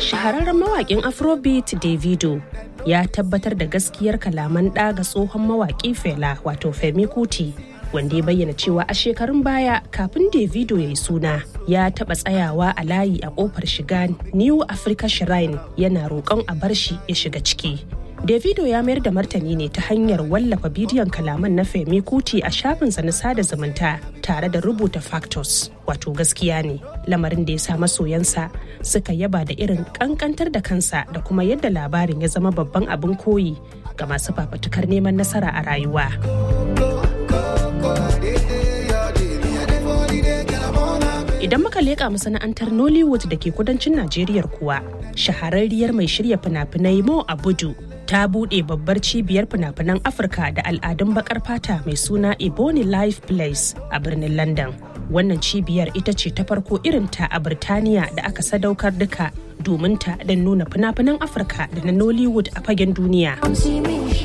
shahararren mawaƙin afrobeat davido ya tabbatar da gaskiyar kalaman ɗa ga tsohon mawaƙi fela wato femi kuti wanda ya bayyana cewa a shekarun baya kafin davido ya yi suna ya taɓa tsayawa a layi a ƙofar shiga new africa shrine yana roƙon a bar shi ya shiga ciki davido ya mayar da martani ne ta hanyar wallafa bidiyon kalaman na femi kuti a shafinsa na sada zumunta tare da rubuta factors wato gaskiya ne lamarin da ya sa masoyansa suka yaba da irin kankantar da kansa da kuma yadda labarin ya zama babban abin koyi ga masu fafatukar neman nasara a rayuwa. Idan muka leƙa masana'antar Nollywood da ke kudancin Najeriya kuwa, shahararriyar mai shirya fina-finai Mo Abudu ta buɗe babbar cibiyar fina-finan Afirka da al'adun bakar fata mai suna Ebony Life Place a birnin London. Wannan cibiyar ita ce ta farko irinta a Birtaniya da aka sadaukar duka domin ta don nuna fina-finan Afirka da na Nollywood a fagen duniya.